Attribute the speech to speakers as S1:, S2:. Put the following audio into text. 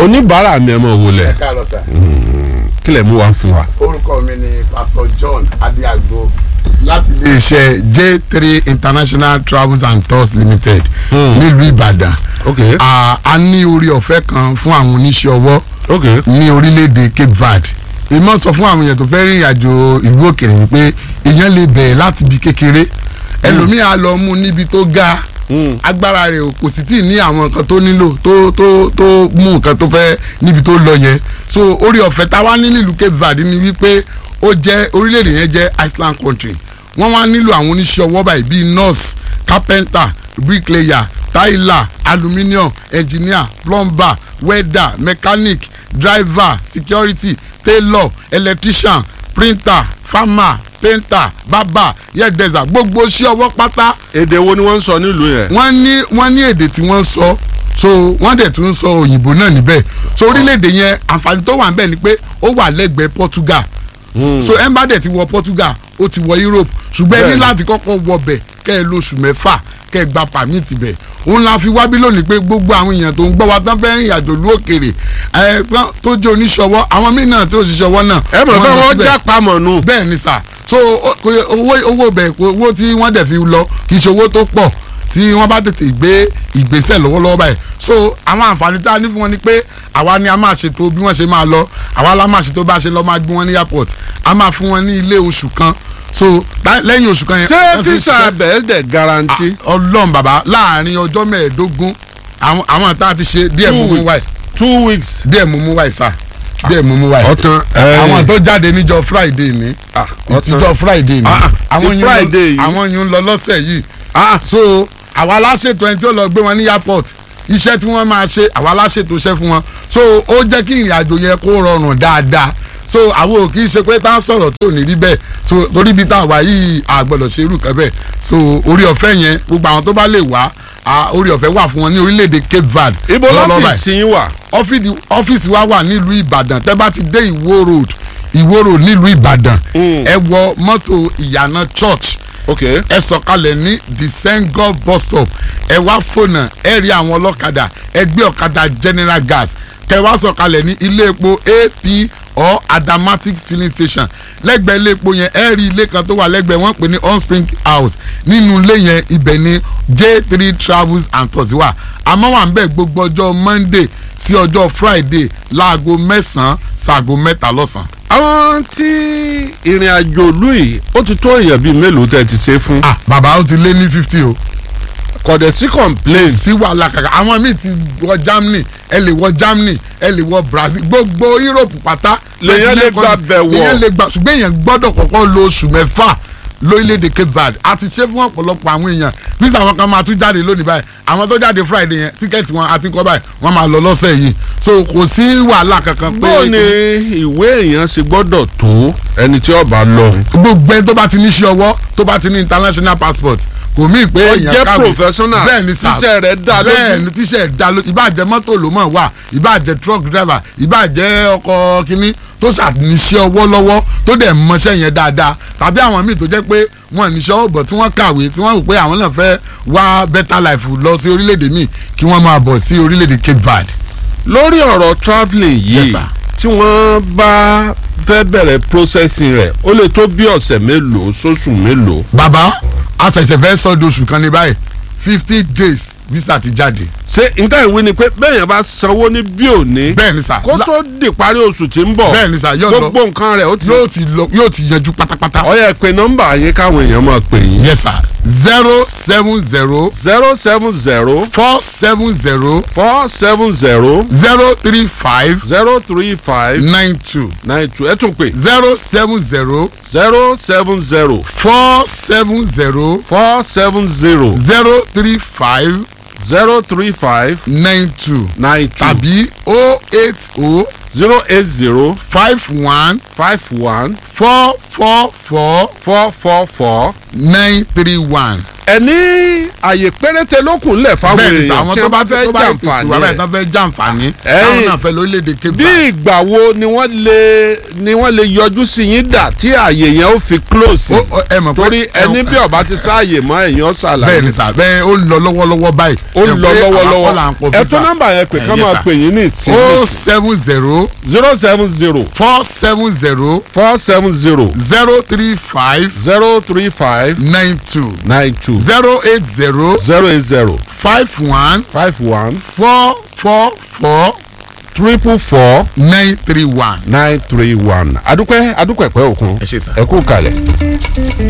S1: oníbàárà mi ẹ mọ̀ wọlé
S2: káàárọ̀ sà.
S1: kílẹ̀ mú wa fún wa.
S2: orúkọ mi ni pastor john adiagbo láti iléeṣẹ́ j three international travels and tours limited nílùú ìbàdàn
S1: ok
S2: a a ní orí ọ̀fẹ́ kan fún àwọn oníṣẹ́ ọwọ́
S1: ok
S2: ní orílẹ̀-èdè cape verde ìmọ̀ sọ fún àwọn èèyàn tó fẹ́ rìn ìrìnàjò ìlú òkèèrè wípé èèyàn lè bẹ̀rẹ̀ láti ibi kékeré ẹlòmíì á lọ mú níbi tó ga agbára rẹ̀ ò kò sì tí ì ní àwọn nǹkan tó nílò tó tó tó mú nǹkan tó fẹ́ níbi tó lọ yẹn so orí ọ̀fẹ́ tá a wá ní nílùú cape verde ni wípé ó jẹ́ orílẹ̀-èdè yẹn jẹ́ island country wọ́n wá nílò àwọn oníṣẹ́ ọwọ́ báyìí bíi nurse carpenter bricklayer tiler aluminium engineer plumber welder mechanic driver security tailor electrician printer farmer painter barber hairdresser gbogbo iṣẹ́ ọwọ́ pátá
S1: èdè wo ni wọ́n ń sọ nílùú yẹn.
S2: wọ́n ní wọ́n ní èdè tí wọ́n sọ so wọ́n dẹ̀ tún sọ òyìnbó náà níbẹ̀ so orílẹ̀-èdè yẹn àǹfààní tó wà níbẹ̀ ni pé ó wà lẹ́gbẹ̀ẹ́ Portugal so emba dẹ̀ ti wọ Portugal ó ti wọ Europe ṣùgbọ́n ẹ ní
S1: Bẹ́ẹ̀ni.
S2: láti kọ́kọ́ wọ bẹ̀ kẹ́ ẹ lóṣù mẹ́fà kẹ́ ẹ gba pàmìtì bẹ̀ òun la fi wábí lónìí pé gbogbo àwọn èèyàn tó ń gbọ́ wa tán fẹ́ rìn àjò lú òkèrè ẹ tán tó jẹ́ oníṣọwọ́ àwọn míì náà tó ṣiṣọwọ́ náà
S1: ẹ mọ̀ fẹ́
S2: lọ
S1: wọ́n
S2: síbẹ̀
S1: já pamọ́ nù.
S2: bẹ́ẹ̀ ni sà so o- kò- owó owó bẹ̀ kò- owó tí wọ́n dẹ̀ fi lọ kì í ṣe owó tó pọ̀ tí wọ́n bá tètè gbé ìgbésẹ̀ lọ́wọ́lọ́wọ́ báyìí so àwọn àǹfààní tá a ní fún wọn ni pé àwa ni a máa ṣètò bí wọ́n ṣe máa lọ àwa la máa ṣètò bá a ṣe lọ máa gbé wọn ní airport a máa fún wọn ní ilé oṣù kan so tá- lẹ́yìn oṣù kan yẹn.
S1: ṣé
S2: wọ́n fi
S1: físà
S2: ṣiṣẹ́-
S1: bẹ́ẹ̀ dẹ̀ garanti.
S2: ọlọ́run bàbá láàrin ọjọ́ mẹ́ẹ̀ẹ́dógún àwọn àwọn tá a ti ṣe díẹ̀ mú mú wáyé
S1: two weeks.
S2: díẹ̀ mú mú wáyé sà díẹ̀ mú mú wáyé
S1: ọ̀tàn
S2: àwọn tó jáde níjọ́ friday ní
S1: ọ̀tàn
S2: ìtijọ́ friday ni
S1: Ah, ah,
S2: àwọn
S1: ti
S2: yìí ń lọ-
S1: Friday yìí.
S2: àwọn yìí ń lọ lọ́sẹ̀ yìí
S1: ah
S2: so àwa aláṣètò ẹni tí ó lọ gbé wọn ní airport iṣẹ́ tí wọ́n máa ṣe àwa aláṣètò iṣẹ́ fún wọn so ó jẹ́ kí ìrìn àjò yẹn kó rọrùn dáadáa so àwọn ò kì í ṣe pé tá a sọ̀rọ̀ tí ò ní rí bẹ́ẹ̀ so torí ibi tá a wà yìí a gbọ́dọ̀ ṣe irú kan bẹ́ẹ̀ so orí ọ̀fẹ́ yẹn gbogbo àwọn tó bá lè wá a, orí ọ̀fẹ́ wà fún wọn ní orílẹ̀-èdè Cape Verde
S1: ibo
S2: lọ́wọ́lọ́wọ́
S1: láti
S2: báyìí
S1: sìn wà.
S2: ọ́fíìsì ọ́fíìsì wa wà nílùú ìbàdàn tẹ́ bá ti dé ìwó road ìwó road nílùú ìbàdàn
S1: Mm.
S2: ẹ wọ mọ́tò ìyànà church
S1: ok
S2: ẹ sọ̀kalẹ̀ ní the sengo bus stop ẹ wá fònà ẹ rí àwọn ọlọ́kadà ẹ gbé ọ̀kadà general gas kẹ wá sọ̀kalẹ̀ ní ilé epo ap or adamatic filling station lẹ́gbẹ̀ẹ́ ilé epo yẹn ẹ rí ilé kan tó wà lẹ́gbẹ̀ẹ́ wọ́n pè ní onspring house nínú ilé yẹn ibẹ̀ ni j three travels and tours wà àmọ́ wà ń bẹ̀ gbogbo ọjọ́ monday sí ọjọ́ friday láago mẹ́sàn-án ṣaago mẹ́ta lọ́sàn-án.
S1: àwọn tí ìrìn àjò ìlú yìí ó ti tó èèyàn bíi mélòó tẹ́ ti ṣe fún.
S2: ah bàbá ó ti lé ní fifty o.
S1: kọ̀dẹ̀ sí complain.
S2: sí wàhálà kàkà àwọn míì ti wọ Germany ẹ lè wọ Germany ẹ lè wọ Brazil gbogbo Europe pátá.
S1: Lèyàn lè gba bẹ̀ wọ̀.
S2: lèyàn lè gba ṣùgbọ́n èèyàn gbọ́dọ̀ kọ́kọ́ lo oṣù mẹ́fà lórílẹ̀‐èdè Cape Verde a ti ṣe fún ọ̀pọ̀lọpọ̀ àwọn èèyàn visa àwọn kan máa tún jáde lónìí báyìí àwọn tó jáde Friday yẹn tíkẹ́ẹ̀tì wọn àti kọ́ báyìí wọ́n máa lọ lọ́sẹ̀ yìí so kò sí wàhálà kankan pé
S1: bó ni ìwé èèyàn ṣe gbọ́dọ̀ tó ẹni tí ó bá lọ.
S2: gbogbo ẹni tó bá ti ní iṣẹ́ ọwọ́ tó bá ti ní international passport kò mí pé
S1: Ó
S2: èèyàn
S1: jẹ́
S2: kàwé
S1: professional,
S2: bẹ́ẹ̀ ni sà
S1: tíṣẹ́ rẹ̀ dá lójú.
S2: bẹ́ẹ̀ ni tíṣẹ́ rẹ̀ dá lójú ìbáàjẹ́ mọ́tò ló mọ̀ wá ìbáàjẹ́ truck driver ìbáàjẹ́ ọkọ̀ kínní tó ṣàníṣẹ́ ọwọ́ lọ́wọ́ tó dẹ̀ mọṣẹ́ yẹn dáadáa tàbí àwọn míì tó jẹ́ pé wọ́n níṣẹ́ ọ̀bọ̀ tí wọ́n kàwé tí wọ́n rò pé àwọn náà fẹ́ wá better life lọ sí orílẹ̀-èdè míì kí wọ́n máa bọ̀ sí orílẹ̀-èdè Cape Verde.
S1: lórí ọ̀rọ̀ travelling
S2: Yes,
S1: yìí
S2: sir.
S1: tí wọ́n bá fẹ́ bẹ̀rẹ̀ processing rẹ̀ ó lè tó bí ọ̀sẹ̀ mélòó sóṣù mélòó.
S2: bàbá a ṣẹ̀ṣẹ̀ fẹ́ sọ́dọ̀ oṣù kan ní báyìí fifty days visa ti jáde.
S1: ṣé nǹkan ìwé ni pé bẹ́ẹ̀ yẹn bá sanwó ní bí òní
S2: bẹ́ẹ̀ ni sà
S1: kó tó di parí oṣù tí ń bọ̀
S2: bẹ́ẹ̀ ni sà yóò lọ
S1: gbogbo nǹkan rẹ̀ ó ti
S2: yóò ti lọ yóò ti yanjú pátápátá.
S1: ó yẹ pé nọ́mbà yín káwọn èèyàn máa pè yín.
S2: yes sir zero seven zero
S1: zero seven zero
S2: four seven zero
S1: four seven zero
S2: zero three five
S1: zero three five
S2: nine two
S1: nine two ẹ tún pè
S2: zero seven zero
S1: zero seven zero
S2: four seven zero
S1: four seven zero
S2: zero three five
S1: zero three five
S2: nine two
S1: nine two
S2: tàbí o eight o
S1: zero eight zero
S2: five one
S1: five one
S2: four four four
S1: four four four
S2: nine three one
S1: ẹni àyè péréte ló kù ńlẹ̀ fáwọn
S2: bẹ́ẹ̀ ni sà,
S1: èèyàn
S2: àwọn
S1: tí
S2: tó bá
S1: wọ́n
S2: fẹ́
S1: fẹ́
S2: tó bá ètò ìwà
S1: jàǹfààní
S2: báyìí
S1: ẹ̀.
S2: tó fẹ́ jàǹfààní
S1: Ẹ̀yin-
S2: táwọn náà fẹ́ lórílẹ̀‐èdè Cape
S1: bí
S2: Verde.
S1: ìgbà wo ni wọ́n lè ni wọ́n lè yọjú sí yín dà tí àyè yẹn ó fi close
S2: Ó- ó- ẹ mọ̀ pé-
S1: torí
S2: ẹ-
S1: ẹni bí ọba ti sáàyè mọ́ èèyàn
S2: bẹ́ẹ̀
S1: ṣàlàyé
S2: ni sà bẹ́ẹ̀ ó ń lọ lọ́wọ́lọ́wọ́ báyìí.
S1: ó ń lọ lọ́wọ́lọ́wọ́ ẹ
S2: ẹ
S1: tún nọ́mbà yẹn pé ká
S2: Yes,
S1: máa
S2: sir.
S1: pè yín ní ìsìn
S2: o seven zero
S1: zero seven zero
S2: four seven zero
S1: four seven zero
S2: zero three five
S1: zero three five
S2: nine two
S1: nine two
S2: zero eight zero
S1: zero eight zero
S2: five one
S1: five one
S2: four four four
S1: triple four
S2: nine three one.
S1: nine three one adúpẹ́ adúpẹ́ pẹ́ òkun
S2: ẹ ṣé sà.
S1: ẹ kú kalẹ̀.